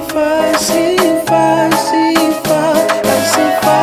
sifa, sifa, sifa, sifa,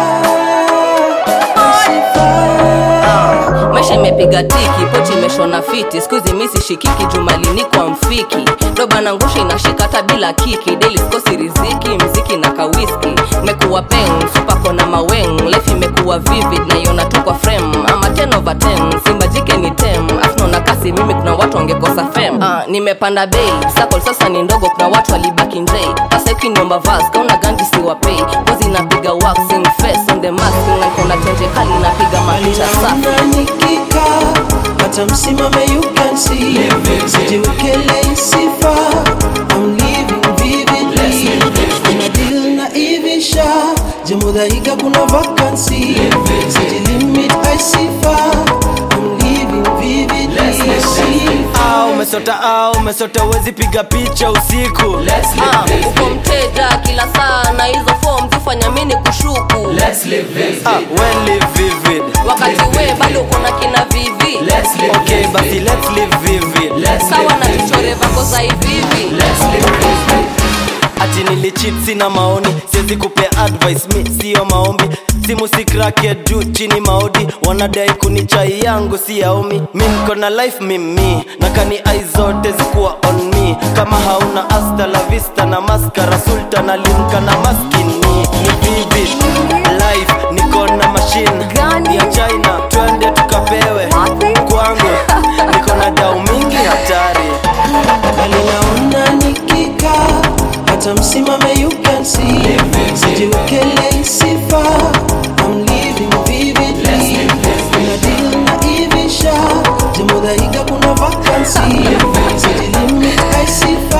sifa. maisha imepiga tiki pochi imeshona fiti skuizi misi shikiki jumalini kwa mfiki doba na ngusha inashika hata bila kiki daily sikosi riziki mziki na kawiski mekuwa peng supako na maweng life imekuwa vivid naiona tu kwa frame ama 10 over 10 simba jike ni tem afnaona kasi mimi kuna watu wangekosa fem uh, nimepanda bei sakol sasa ni ndogo kuna watu walibaki njei sasa ikiniomba vas kauna ganji siwapei kozi napiga waxing face on the mask na kona tenje kali napiga mapicha safi Naona nikikaa hata msimame you can see sijiwekelei sifa I'm living vividly kuna deal na ivisha jemudhaiga kuna vacancy sijilimit I sifa I'm living vividly sifa Ah, umesota ah, umesota uwezi piga picha usiku Ah, uko mteja kila saa na hizo form zifanya mini kushuku ah, when live vivid wakati we bado uko na kina vivi okay basi let's live vivid sawa na tuchore vako za hivivi ati nilichit sina maoni siwezi kupea advice mi siyo maombi simu sikrake juu chini maodi wanadai kunichai yangu si yaomi mi niko na life mimi na kani ai zote zikuwa on me kama hauna asta la vista na maskara sultan alimka na maskini ni vivid life niko na machine Gani? ya china twende tukapewe kwangu niko na dau mingi hatari bali naona nikikaa hata msimame you can see sijiwekelei sifa I'm living vividly kuna deal na ivisha jemudhaiga kuna vacancy sijilimit I sifa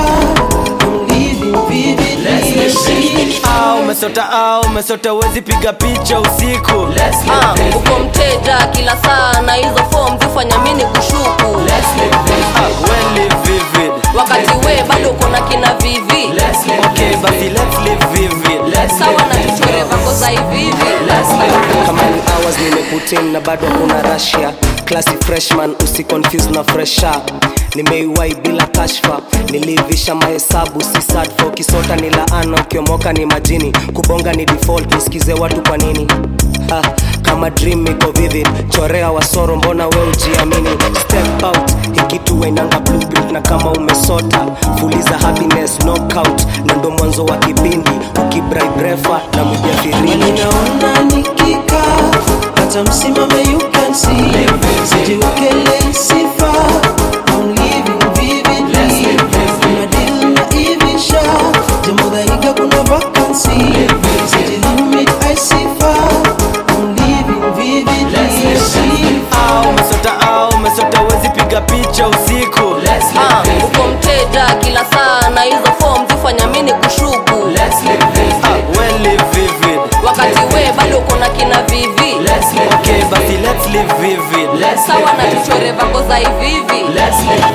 I'm living vividly sifa Ah, umesota ah, umesota uwezi piga picha usiku Ah, uko mteja kila saa na hizo form zifanya mini kushuku ah, when live vivid wakati we bado uko na kina vivi okay basi let's live vivid sawa na tuchore vako za hivivi kama ni hours nimeputin na bado kuna rasia klasi freshman usiconfuse na fresha nimeiwai bila kashfa nilivisha mahesabu si sad for kisota ni laana ukiomoka ni majini kubonga ni default nisikize watu kwa nini ha, kama dream iko vivid chorea wasoro mbona we ujiamini step out hikitu wenanga blueprint na kama umesota fuliza happiness knockout na ndo mwanzo wa kipindi ukibribrefa na mjafirini ninaona nikikaa hata msimame you can see sijiwekelei sifa I'm living vividly kuna deal na ivisha jemudhaiga kuna vacancy sijilimit I sifa I'm living vividly sifa ah, umesota ah, umesota uwezi piga picha usiku Ah, uko mteja kila saa na hizo form zifanya mini kushuku ah, when live vivid wakati we bado uko na kina vivi okay basi let's live vivid sawa na tuchore vako za hivivi